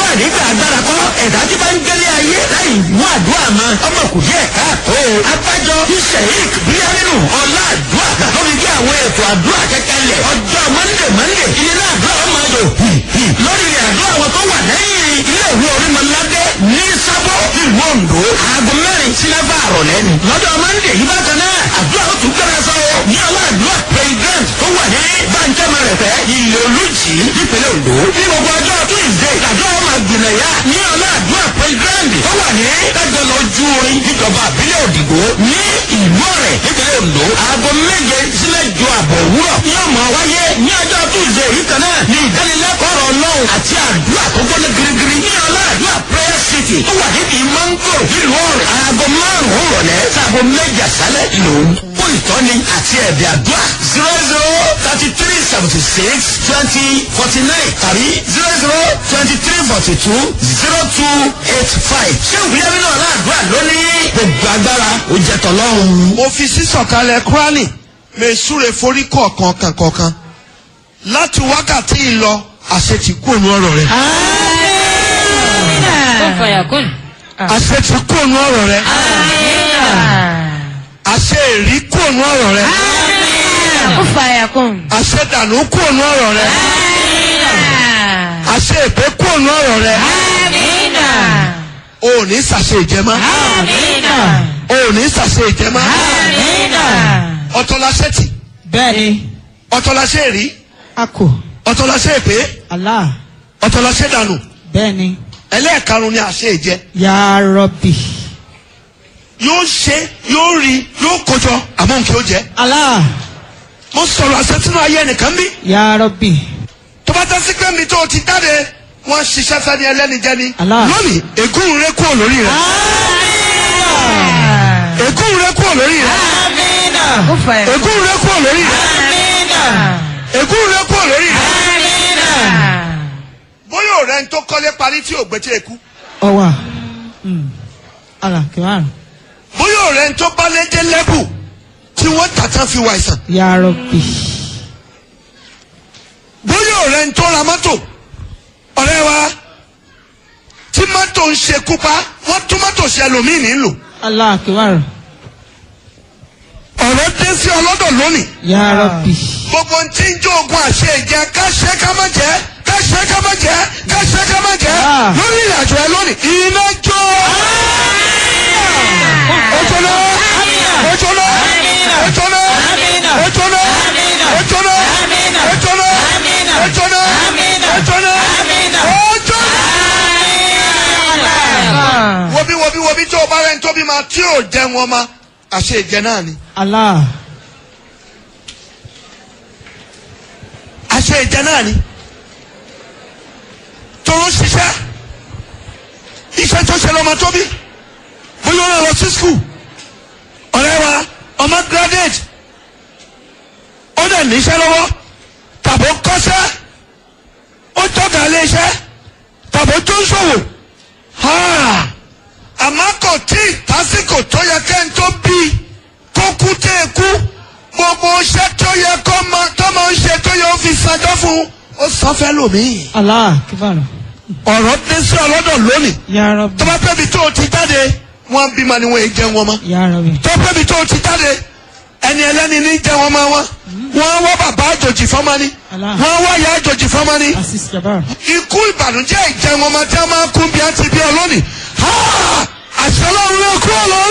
àdúrà nígbà agbára kọ́ ẹ̀dá tí bá ń gbélé ayé láì mú àdúrà mọ́ ọmọ kò díẹ̀ káàtó. abájọ sheik bíyánínú ọlá àdúrà lórí bí àwọn ètò àdúrà kẹkẹlẹ̀ ọjọ́ mọ́ndé mọ́ndé ilé náà àdúrà ọmọ ayò lórí ilẹ̀ àdúrà wọn tó wà lẹ́yìn ilé ìwé orímọ̀ládé ní sábọ̀ ìlú ondo aago mẹ́rin sí mẹ́fà àrọ̀lẹ́ ni. lọ́jọ́ mọ́ndé yìí bákan náà àdúrà ó tún gbẹ́rẹ́ sọ́wọ́ ní ọlá àdúrà president tó wà ní bàǹkẹ́mọ̀ rẹ̀ fẹ́ ilé olùjì nípínlẹ̀ ondo. ní gbogbo ọjọ́ tuesday àdúrà ọmọ àgbìnàyà ní ọlá àdúrà president tó wà ní dájọ́lọ ojú orin níjọba àbílẹ̀ òdìgbò ní ìlú ọ̀rẹ́ nípínlẹ̀ ondo. aago méje sílẹ̀ ju àbọ̀ òwúrọ̀ yóò máa wáyé ní ọjọ́ tuesday yìí kan náà ní ìdánilẹ́kọ̀ọ́ ọ̀rọ̀ ọlọ́run àti àdúrà tó gbọ́dọ̀ girigiri ní ọlá àdúrà prayer city tó wà níbi mango nílùú ọ̀rẹ́ aago márùn-ún rọ̀lẹ́ sáago méje àṣálẹ̀ lòún fún ìtọ́ni àti ẹ̀bẹ̀ àdúrà zero zero thirty three seventy six twenty forty nine tàbí zero zero twenty three forty two zero two eight five ṣé ìwúyẹ́ nínú ọ̀la àdúrà lónìí gbogbo agbára ó jẹ́ tọ́lọ́run. mo fi sísọ̀kalẹ̀ kúránì mẹ́súre forí kọ̀ọ̀kan kankan láti wákàtí ìlọ àṣẹ ti kú ònú ọ̀rọ̀ rẹ. Kún fàyà kún. àṣẹ ti kú ònú ọ̀rọ̀ rẹ. àṣẹ èrí kú ònú ọ̀rọ̀ rẹ. Kún fàyà kún. àṣẹ dànù kú ònú ọ̀rọ̀ rẹ. àṣẹ èpè kú ònú ọ̀rọ̀ rẹ. o ò ní sàṣẹ ìjẹmọ́. o ò ní sàṣẹ ìjẹmọ́. ọ̀tọ̀láṣẹ́ tì bẹ́ẹ̀ni ọ̀tọ̀láṣẹ́ èrí a kò ọ̀tọ̀láṣẹ́ èpè Allah ọ̀tọ̀láṣẹ́ dànù bẹ́ẹ̀ni ẹlẹ́ẹ̀karùn-ún ni àṣẹ ìjẹ. ya rọbì yóò ṣe yóò rí yóò kójọ àmọ́ nǹkan ó jẹ. Allah mo sọ̀rọ̀ àṣẹ sínú ayé ẹnìkan bí. ya rọbì tó bá tẹ́ sí pé mi tó o ti jáde wọ́n ṣiṣẹ́ fẹ́ni ẹlẹ́ni jẹ́ni. Allah. lónìí ègún rẹ kúrò lórí rẹ. ègún rẹ kúrò lórí rẹ. Kún fàyà kún. ègún rẹ kúrò lórí rẹ. ègún rẹ kúrò lórí rẹ. bóyá ọ̀rẹ́ ń tó kọ́lé parí tí ò gbé tí èkú. ọwà Allah kìwárù bóyá ọ̀rẹ́ ń tó bá lédè lẹ́bù tí wọ́n tàtàn fi wà ìsàn. ya rọbì bóyá ọ̀rẹ́ ń tó ra mọ́tò ọ̀rẹ́ wa tí mọ́tò ń ṣekú pa wọ́n tún mọ́tò ṣe ẹlòmíì nílò. Allah kìwárù ọ̀rọ̀ dé sí ọlọ́dọ̀ lónìí. ya rọbì gbogbo tí ń jó ogun àṣẹ ìjẹ ká ṣe ká má jẹ ká ṣe ká má jẹ ká ṣe ká má jẹ Ah. lórí ìrìnàjò ẹ lónìí iná jó. ojo náà ojo náà ojo náà ojo náà ojo náà ojo náà ojo náà ojo náà ojo náà. wobi wobi wobi tó o bá rẹ̀ ń tóbi ma tí ò jẹ wọn ma àṣẹ ìjẹ náà ni. Allah aṣọ ìjẹ náà ni toro ṣiṣẹ́ iṣẹ́ tó ṣe lọ́mọ tóbi bóyá ó lọ sí skul ọ̀rẹ́ wa ọmọ graduate ó dẹ̀ níṣẹ́ lọ́wọ́ tàbó kọ́ṣẹ́ ó tọ́ka ilé iṣẹ́ tàbó tó ń ṣòwò ha àmọ́ kò tí ì tásìkò tó yẹ kẹ́hìn tó bí kó kú tẹ́ ẹ kú gbogbo iṣẹ́ tó yẹ kó máa tó máa ń ṣe tó yẹ ó fi sanjọ́ fún un ó sọ fẹ́ lòmíì. Allah kìwárù ọ̀rọ̀ dé sí ọlọ́dọ̀ lónìí ya rọbì tó bá pẹ́bi tó o ti jáde wọ́n bímọ ni wọ́n èé jẹ́ wọn mọ́ ya rọbì tó pẹ́bi tó o ti jáde ẹni ẹlẹ́ni ní jẹ́ wọn mọ́ wọn wọ́n wá bàbá àjòjì fọ́mọ ni Allah. wọ́n wá ìyá àjòjì fọ́mọ ni asis jabar ikú ìbànújẹ́ ìjẹun ọmọ tí a máa kún bí a ti bí ọ lónìí Ha! àṣẹ ọlọ́run ló kú ọ lọ